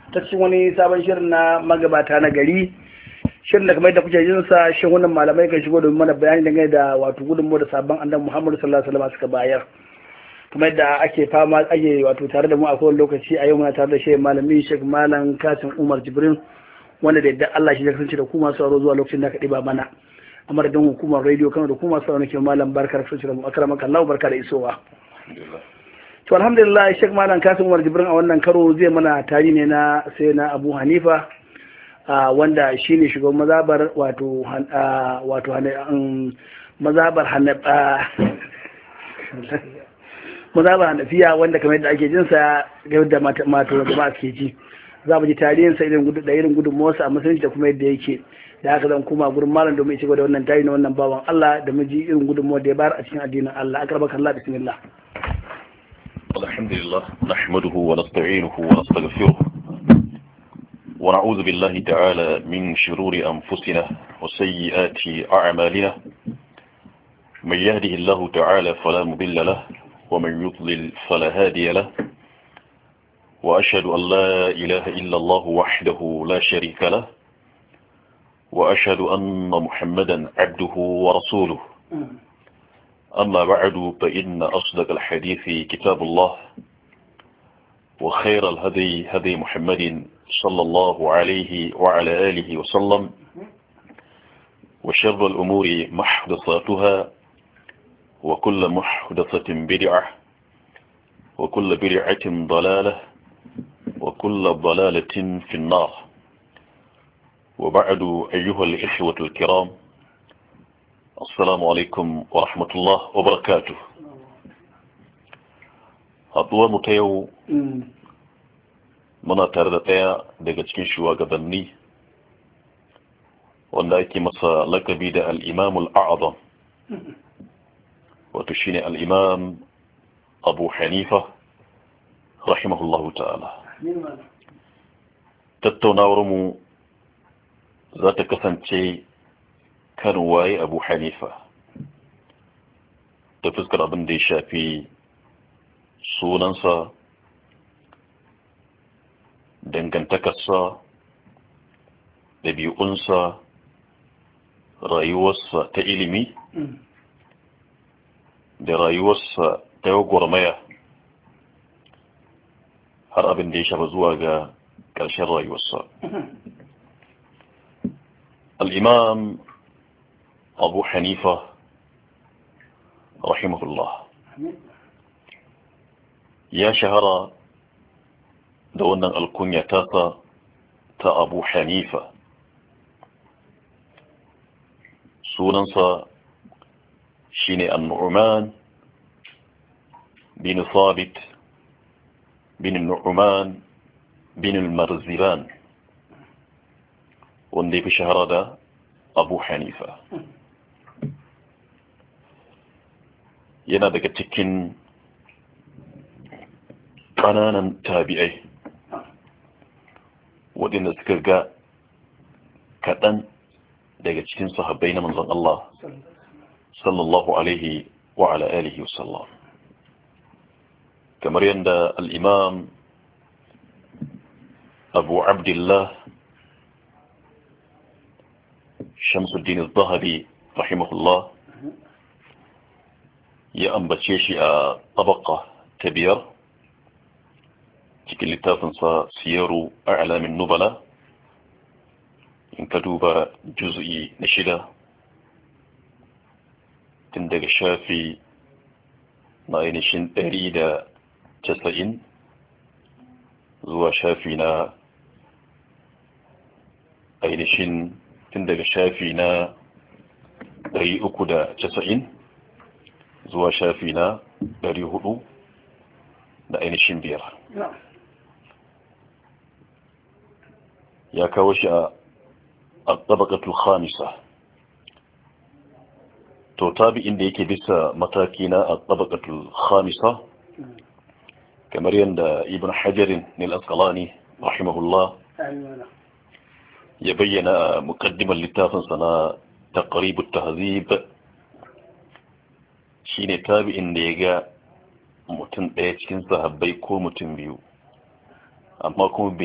ta cikin wani sabon shirin na magabata na gari shirin da kamar da kuke jin sa shin wannan malamai kan shigo domin mana bayani dangane da wato gudunmu da sabon annabi Muhammadu sallallahu alaihi wasallam suka bayar kamar da ake fama ake wato tare da mu a kowane lokaci a yau muna tare da shehu malami Sheikh Malam Kasim Umar Jibrin wanda da yadda Allah shi ya kasance da ku masu sauraro zuwa lokacin da ka ɗiba mana a madadin hukumar rediyo kano da kuma sauraro ke malam barkar kasance da mu akramaka Allah barka da isowa to alhamdulillah Sheikh Malam Kasim Umar Jibrin a wannan karo zai mana tari ne na sai na Abu Hanifa wanda shine shugaban mazabar wato wato mazabar mazabar hanafiya wanda kamar yadda ake jinsa ga yadda mata jama'a ke ji za mu ji tarihinsa irin gudu da irin gudun motsa a musulunci da kuma yadda yake da haka zan kuma gurin malam domin ci gaba da wannan tarihi na wannan bawan Allah da mu ji irin gudun da ya bayar a cikin addinin Allah akarbaka Allah bismillah الحمد لله نحمده ونستعينه ونستغفره ونعوذ بالله تعالى من شرور أنفسنا وسيئات أعمالنا من يهده الله تعالى فلا مضل له ومن يضلل فلا هادي له وأشهد أن لا إله إلا الله وحده لا شريك له وأشهد أن محمدا عبده ورسوله أما بعد فإن أصدق الحديث كتاب الله وخير الهدي هدي محمد صلى الله عليه وعلى آله وسلم وشر الأمور محدثاتها وكل محدثة بدعة وكل بدعة ضلالة وكل ضلالة في النار وبعد أيها الإخوة الكرام السلام عليكم ورحمة الله وبركاته haɗuwar mu ta yau muna tare da ɗaya daga cikin shugabanni wanda ake masa lakabi da al'imamul a'adam wato shine al'imam abu hanifa rahimahullahu ta'ala tattaunawar mu za ta kasance kan waye abu hanifa ta fuskar abin da ya shafi sunansa dangantakarsa ɗabi'unsa rayuwarsa ta ilimi da rayuwarsa ta gwagwarmaya har abin da ya shafa zuwa ga ƙarshen rayuwarsa al'imam abu hanifa rahimahullah ya shahara da wannan alkunya tasa ta abu hanifa sunansa shine annu'uman bin thabit bin nu'uman bin marziban wanda ya fi shahara da abu hanifa yana daga cikin ƙananan tabi'ai waɗanda suka ga kaɗan daga cikin sahabbai na manzon Allah sallallahu alaihi wa ala alihi wasallam kamar yadda al'imam abu abdullah shamsuddin al-zahabi rahimahullah ya ambace shi a tabaka ta biyar cikin littafinsa siyaru a alamin nubala in ka duba juz'i na shida tun daga shafi na ainihin ɗari da casa'in zuwa shafi na ainihin tun daga shafi na ɗari uku da casa'in zuwa shafi na ɗari hudu da ainihin biyar ya kawo shi a tabakatul khamisa to tabi'in da yake bisa mataki na a tabakatul khamisa kamar yadda ibn hajarin nil asqalani rahimahullah ya bayyana mukaddimar littafinsa na taqribut tahzib shine tabi'in da ya ga mutum ɗaya cikin sahabbai ko mutum biyu amma kuma